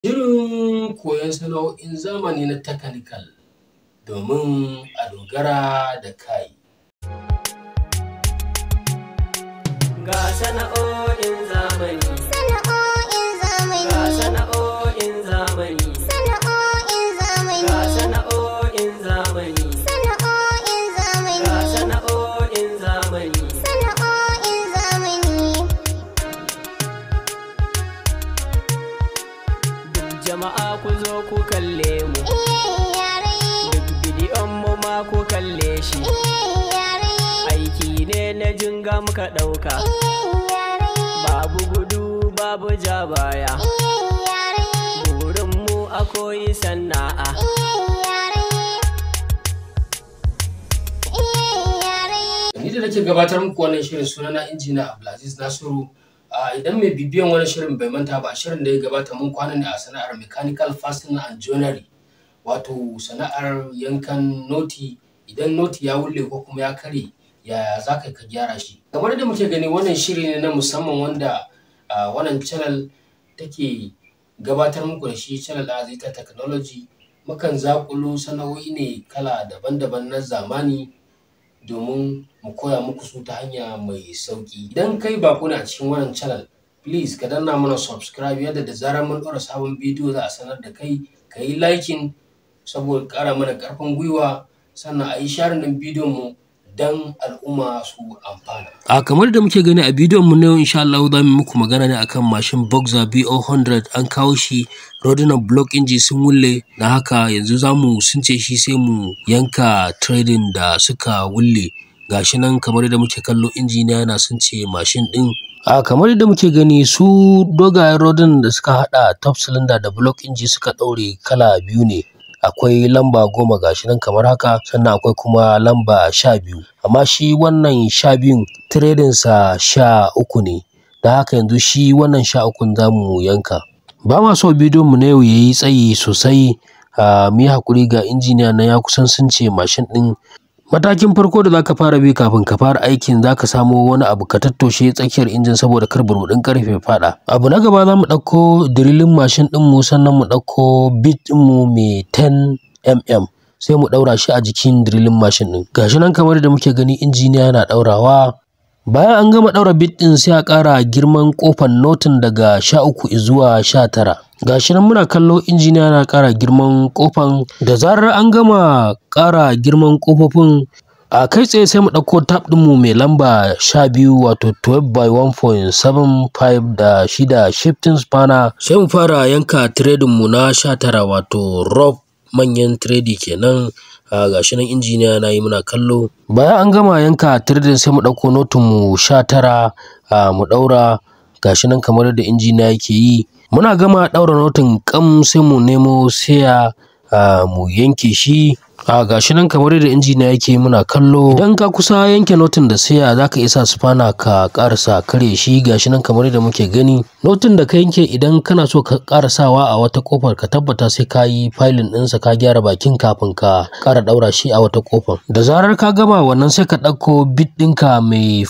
Shirin koyon sana'o'in zamani na Technical domin a dogara da kai. Ga sana'o'in zamani, Sana'o'in zamani. ga sana'o'in zamani, Sana'o'in zamani. ga sana'o'in zamani, Sana'o'in zamani. ga sana'o'in zamani. Sana'o'in zamani. Duk jama'a ku zo ku kalle mu, Iye yare. duk bidiyon mu ma ku kalle shi. Iye yare. Aiki ne na jinga muka ɗauka, Iye yare. babu gudu babu ja baya. Iye yare. Burin mu a koyi sana'a, Iye yare. Iye yare. Ni da nake gabatar muku wannan shirin sunana injiniya Abdulaziz Nasiru. A idan mai bibiyan wani shirin bai manta ba shirin da ya gabata mun kwana ne a sana'ar mechanical fastening and joinery wato sana'ar yankan noti idan noti ya wulle ko kuma ya kare yaya za ka ka gyara shi kamar da muke gani wannan shiri ne na musamman wanda a, wannan channel take gabatar muku da shi channel da Azita Technology mukan zakulo sana'o'i ne kala daban-daban na zamani domin mu koya muku su ta hanya mai sauki idan kai bako ne a cikin wannan channel please ka danna mana subscribe yadda da zarar mun ɗora sabon bidiyo za a sanar da kai ka yi liking saboda ƙara mana ƙarfin gwiwa sannan a yi sharing ɗin bidiyon mu don al'umma su amfana. A kamar da muke gani a bidiyon mu na yau insha Allah za mu muku magana ne akan mashin Boxer BO100 an kawo shi rodunan block inji sun wulle na haka yanzu za mu sunce shi sai mu yanka trading da suka wulle gashi nan kamar da muke kallo injiniya yana sunce mashin din a kamar yadda muke gani su dogayen rodin da suka hada top cylinder da block inji suka daure kala biyu ne akwai lamba goma gashi nan kamar haka sannan akwai kuma lamba sha biyu amma shi wannan sha biyun sa sha uku ne da haka yanzu shi wannan sha ukun za mu yanka ba ma so bidiyon mu na yau yayi tsayi sosai a mu yi hakuri ga injiniya na ya kusan sunce mashin din matakin farko da zaka fara bi kafin ka fara aikin zaka samo wani abu ka tattoshe tsakiyar injin saboda kar burbuɗin karfe fada abu na gaba za mu ɗauko dirilin mashin ɗin mu sannan mu ɗauko bit ɗin mu mai 10 mm sai mu ɗaura shi a jikin dirilin mashin ɗin gashi nan kamar da muke gani injiniya yana ɗaurawa bayan an gama ɗaura bit ɗin sai a ƙara girman ƙofar notin daga sha uku zuwa sha tara gashi nan muna kallo injiniya na ƙara girman ƙofan da zarar an gama ƙara girman ƙofofin a kai tsaye sai mu ɗauko tab ɗinmu mai lamba sha biyu wato 12 by 1.75 da shida shifting spanner sai mu fara yanka tiredin mu na sha tara wato rough manyan tiredi kenan a gashi nan injiniya na yi muna kallo bayan an gama yanka tiredin sai mu ɗauko notin mu sha tara mu ɗaura gashi nan kamar yadda injiniya yake yi muna gama ɗaura notin kam sai mu nemo saya mu yanke shi a gashi nan kamar yadda injiniya yake muna kallo idan ka kusa yanke notin da saya zaka isa sufana ka karasa kare shi gashi nan kamar yadda muke gani notin da ka yanke idan kana so ka karasawa a wata kofar ka tabbata sai ka yi filin ɗinsa ka gyara bakin kafin ka ƙara ɗaura shi a wata kofar da zarar ka gama wannan sai ka ɗauko bit ɗinka mai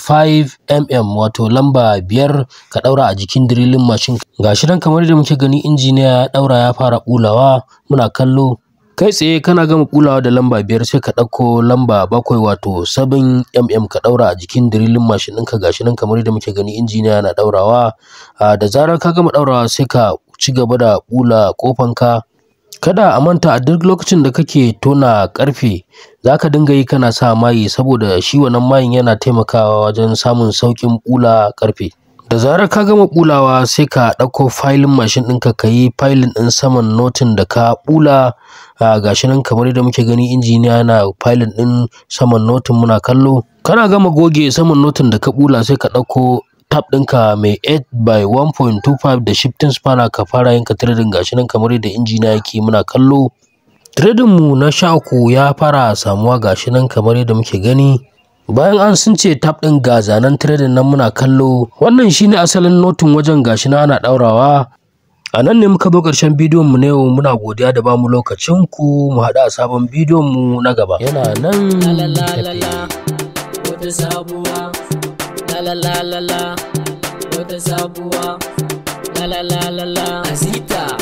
5 mm wato lamba biyar ka ɗaura a jikin dirilin mashin gashi nan kamar yadda muke gani injiniya ya ɗaura ya fara ɓulawa muna kallo kai tsaye kana gama kulawa da lamba biyar sai ka ɗauko lamba bakwai wato 7 mm ka ɗaura a jikin dirilin mashin ɗinka gashi nan kamar yadda muke gani injiniya yana ɗaurawa da zarar ka gama ɗaurawa sai ka ci gaba da ɓula ƙofanka kada a manta a duk lokacin da kake tona ƙarfe za ka dinga yi kana sa mayi saboda shi wannan mayin yana taimakawa wajen samun sauƙin ɓula ƙarfe da zarar ka gama ɓulawa sai ka ɗauko filin mashin ɗinka ka yi filin ɗin saman notin da ka ɓula gashi nan kamar yadda muke gani injiniya yana filin ɗin saman notin muna kallo kana gama goge saman notin da ka ɓula sai ka ɗauko tab ɗinka mai 8 by 1.25 da shifting spanner ka fara yanka trading gashi nan kamar yadda injiniya yake muna kallo trading mu na sha uku ya fara samuwa gashi nan kamar yadda muke gani bayan an sun ce tab ɗin ga zanen trading nan muna kallo wannan shine asalin notin wajen gashi na ana ɗaurawa a nan ne muka zo ƙarshen bidiyon mu na yau muna godiya da bamu lokacin ku mu haɗu a sabon bidiyon mu na gaba yana nan La la la la tafe. la, wata sabuwa. La la la la la, wata sabuwa. La la la la la, Azita.